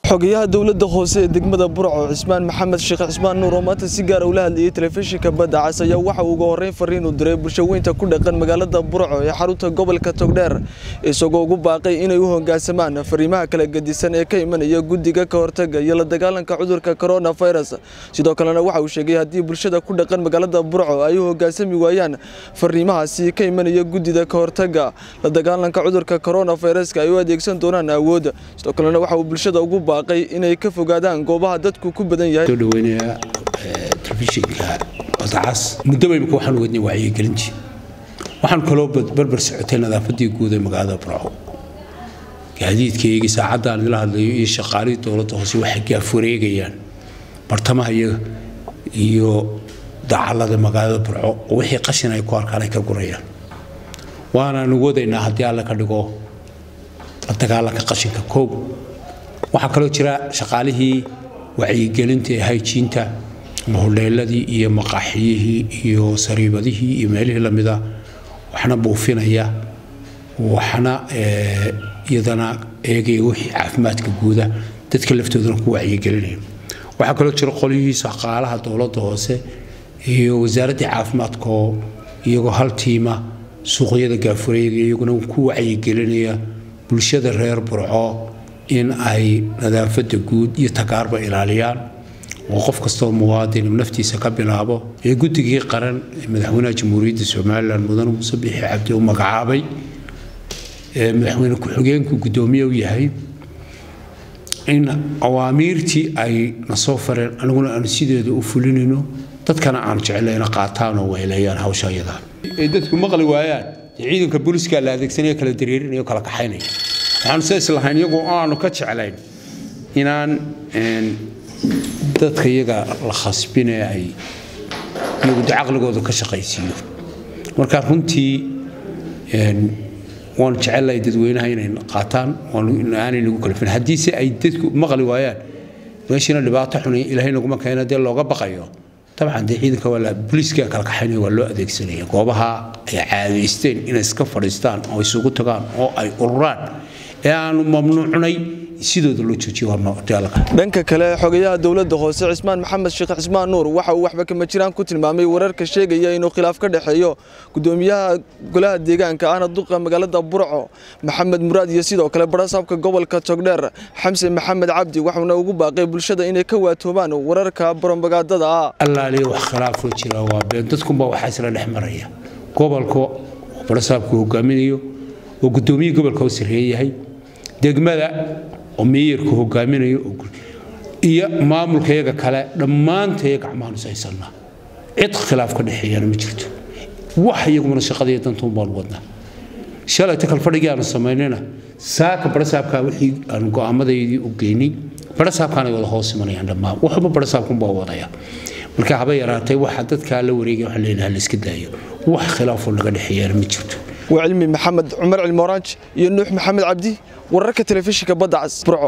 xogayaha dowladda hoose ee degmada burco cismaan maxamed sheekh cismaan nuur oo maanta si gaara ula hadlayay telefishinka badda cas ayaa waxa uu uga horreyn fariin u diray bulshaweynta ku dhaqan magaalada burco ee xarunta gobolka togdheer isagoo ugu baaqay inay u hoggaansamaan fariimaha kala gedisan ee ka imanaya guddiga ka hortaga iyo la dagaalanka cudurka coronavirus sidoo kalena waxa uu sheegay haddii bulshada ku dhaqan magaalada burco ay u hoggaansami waayaan fariimahaasi ka imanaya guddida ka hortaga la dagaalanka cudurka coronaviruska ay u adeegsan doonaan awood sidoo kalena waxa uu bulshada ugu baaqay inay ka fogaadaan goobaha dadku ku badan yahay soo dhaweynaya telefishinka badacas muddoba imika waxaan wadnay wacyigelintii waxaan kaloo barbar socotay nadaafadii guud ee magaalada burco gaadiidkaygii saacadaan idila hadlayo iyo shaqaalihii dowladda hoose waxay gaafureegayaan bartamaha iyaga iyo dacallada magaalada burco oo wixii qashin ay ku arkaan ay ka gurayaan waanaanu wadaynaa haddii alle ka dhigo la dagaalanka qashinka koob waxaa kaloo jira shaqaalihii wacyigelinta ee hayjiinta mahudheeladii iyo maqaaxiyihii iyo sariibadihii iyo meelihii lamida waxna buufinaya waxna iyadana eegaya wixii caafimaadka guuda dadka laftoodana ku wacyigelinaya waxaa kaloo jira qolyihii shaqaalaha dowladda hoose iyo wasaaraddii caafimaadkaoo iyagoo hal tiima suuqyada gaafureega iyaguna ku wacyigelinaya bulshada reer burco in ay nadaafadda guud iyo tagaarba ilaaliyaan oo qof kastoo muwaadin naftiisa ka bilaabo ee guddigii qaran ee madaxweynaha jamhuuriyadda somalilan mudane muuse bixi cabdi u magacaabay ee madaxweyne ku-xigeenku guddoomiye u yahay in awaamiirtii ay na soo fareen aniguna aanu sideeda u fulinayno dadkana aanu jeclayna qaataan oo weyleeyaan hawsha iyadaa ay dadku maqli waayaan ciidanka booliska la adeegsanaya kala dareerinaya kala kaxaynaya waxaanu sidaas lahayn iyagoo aanu ka jeclayn inaan dadka iyaga la khasbine ay iyagu caqligooda ka shaqaysiiyo marka runtii waanu jecellahay dadweynaha inay qaataan aanay nagu kalifin haddiise ay dadku maqli waayaan meeshiina dhibaato xun ilaahay naguma keena dee looga baqayo dabcan dee ciidanka waa booliiska kala kaxaynaya waa loo adeegsanaya goobaha ay caadaysteen inay iska fadhiistaan oo isugu tagaan oo ay ururaan ee aanu mamnuucnay sidooda loo joojiyo dhanka kale xogayaha dowladda hoose cismaan maxamed sheekh cismaan nuur waxa uu waxba kama jiraan ku tilmaamay wararka sheegaya inuu khilaaf ka dhexeeyo gudoomiyaha golaha deegaanka ahna duqa magaalada burco maxamed muraad iyo sidoo kale barasaabka gobolka togdheer xamse maxamed cabdi waxuuna ugu baaqay bulshada inay ka waatoomaan wararka brobagandada ah allaaliya wax khilaafoo jira waa been dadkunbaa waxaa isla dhex maraya gobolka barasaabku hogaaminayo oo gudoomiyihii gobolka u sarreeyahay degmada oo meeyarku hogaaminayo iyo maamulka iyaga kale dhammaantaya gacmahaanu saysannaa cid khilaaf ka dhexeeyana ma jirto wax iyagumana shaqadaiyo dantuun baanu wadnaa shalayta kalfadhigii aanu samaynayna saaka barasaabkaa wixii aanu go'aamadaydii u geynay barasaabkaanay wada hoos imanayaan dhammaan waxba barasaabkunbaa wadaya marka haba yaraatay waxa dadkaa la wareegaya waxaan leenahay la iska daayo wax khilaafoo naga dhexeeyana ma jirto waa cilmi maxamed cumar cilmi oranj iyo nuux maxamed cabdi wararka telefishinka badda cas burco